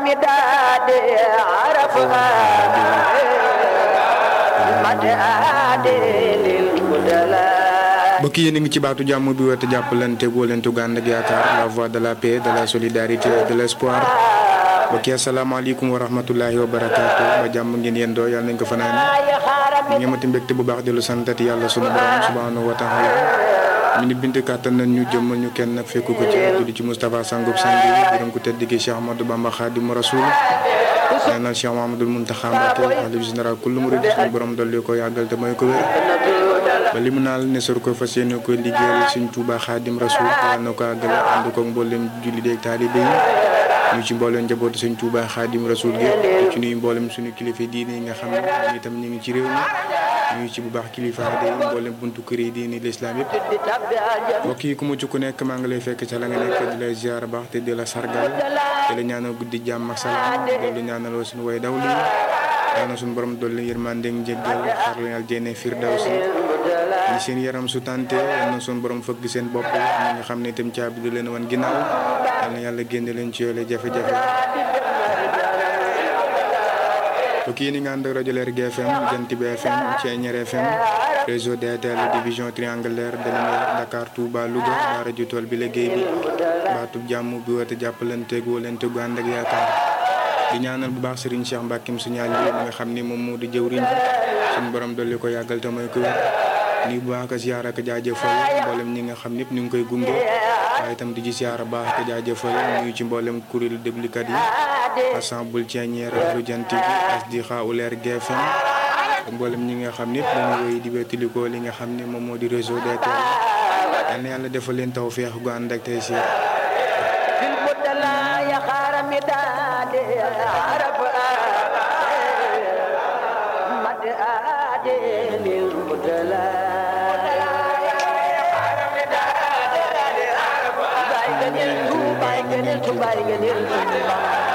مداد عرفها مداد للبدلاء mbokk yi yéen a ngi ci baatu jàmm bi woote jàppalante góolante gu ànd ak yaakaar la voix de la paix de la solidarité et de l' espoir mbokk yi asalaamaaleykum wa rahmatullahi wa barakaatu ba jàmm ngeen yendoo yàlla nañ ko fanaan ñu ngi amati mbégte bu baax di lu santati yàlla sunu borom subhanahu wa taala mi ni bind kàttan nañ ñu jëmmal ñu kenn nag fekku ko ci tuddi ci Moustapha Sangub Sangi borom ko tedd gi Cheikh Ahmadou Bamba Khadimu Rasul ñaanal Cheikh Mahamadul Muntaxa Mbàkke xalif général kullu murid suñu borom dolli ko yàggal te mooy ko wér ba li mu naal ne sor ko fas yéene ko liggéeyal suñ Tuuba Xaadim Rasul yàlla na ko àggale ànd ko mboolem julli deeg taalibe yi ñu ci mboolem njabootu suñ Tuuba Xaadim Rasul gi ci nuyu mboolem suñu kilifa diine yi nga xam ne ñoom itam ñu ngi ci réew mi ñu ci bu baax kilifa de mboolem buntu kër yi diine l'islam yëpp mbokk yi ku mu ci ku nekk maa ngi lay fekk ca la nga nekk di lay ziar baax te di la sargal te la ñaanal guddi jàmm ak salaam loolu ñaanaloo suñu way daw lii yàlla na suñu borom dolli yërmande ak njéggal xar leen aljana firdawsi ñi seen yaram su tante yal na suñu borom fëgg seen bopp ñi nga xam ne itam caabi du leen wan ginnaaw yal na yàlla génne leen ci yoole jafe-jafe mbokk yi ni nga ànd ak rajo Lergui FM Jant bi FM Thiéniere FM réseau DTL division triangulaire de lumière Dakar Touba Louga waa rajo tool bi liggéey bi baatub jàmm bi woote jàppalante gu wóolante gu ànd ak yaakaar di ñaanal bu baax Serigne Cheikh Mbackeem suñu àll bi nga xam ni moom moo di jëwriñ suñu borom dolli ko yàggal te mooy ko wér nii bu baax a ziar ak jaajëfal mboolem ñi nga xam ñëpp ñu ngi koy gunge waaye itam di ci ziar baax ak jaajëfal nuyu ci mboolem kuréelu déglukat yi ensemble Thiéniere lu jant bi asdi xaaw Lergui FM mboolem ñi nga xam ñëpp dañu wéy di wétalikoo li nga xam ne moom moo di réseau DTL yal na yàlla defal leen taw feex gu ànd ak tey si في البدلاء يا خار مداد عرفها مداد للبدلاء باي جنيل تو باي جنيل تو باي جنيل